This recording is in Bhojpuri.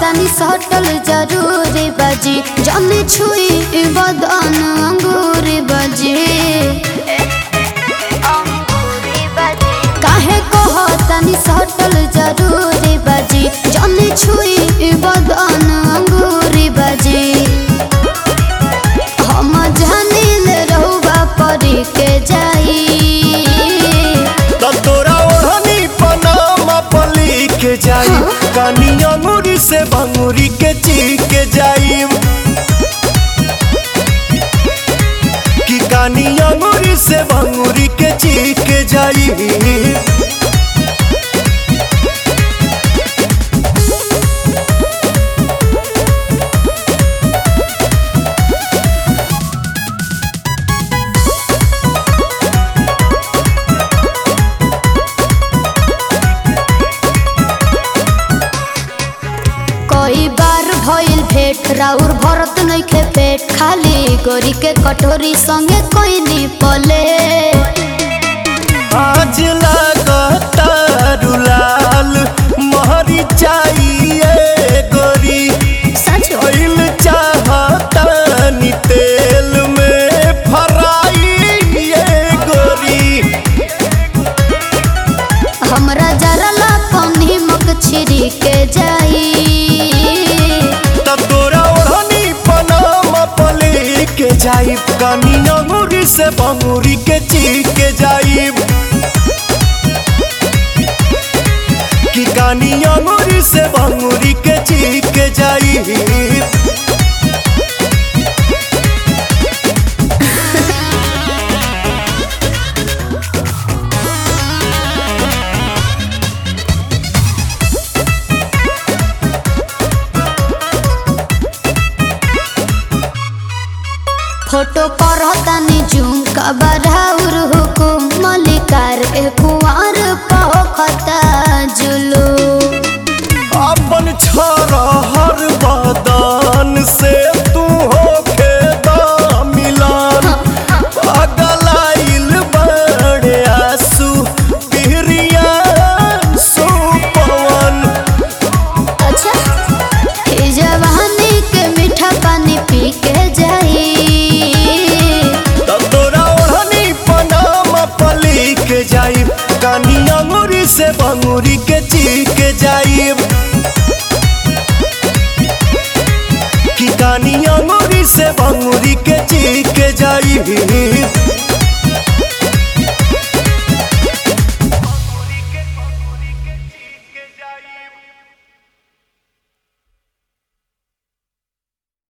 तनी सटल जरूरी बजी जमी छुई बदन अंगूरी बजी काहे कह तनी सटल जरूरी बजी जमी छुई बदन अंगूरी बजी हम जानिल रहुआ परी के जाई त तोरा ओढ़नी पनामा पली के जाई कानी अंगूरी से भंगूरी के ची के जाई कि कानी अंगूरी से भंगूरी के ची के जाई कई बार भइल भेट राउर भरत नइखे पेट खाली गोरी के कटोरी संगे कोई पले आज लागता रुलाल महरी चाहिए गोरी सच ऑयल चाहता नी तेल में फराई ये गोरी हमरा जरा ला पानी मक छिरी के जाई तब तोरा ओढ़नी पनामा पले के जाइब कानी अंगूरी से बंगूरी के ची के जाइब कि कानी अंगूरी से बंगूरी के ची के जाइब फोटो पर तनी जूम का बराउर हुकुम मलिकार ए कुंवर पखता जुलू अपन छोरा हर बदन से तू होके मिलन पगलाइल बड़े आंसू पिहरिया सुपवन अच्छा ई जवानी के मीठा पानी पी के जाई तब तोरा ओढ़नी पनामा पली के जाइब कानी अंगूरी से बंगूरी के ची के जाइब कि कानी अंगूरी से बंगूरी के ची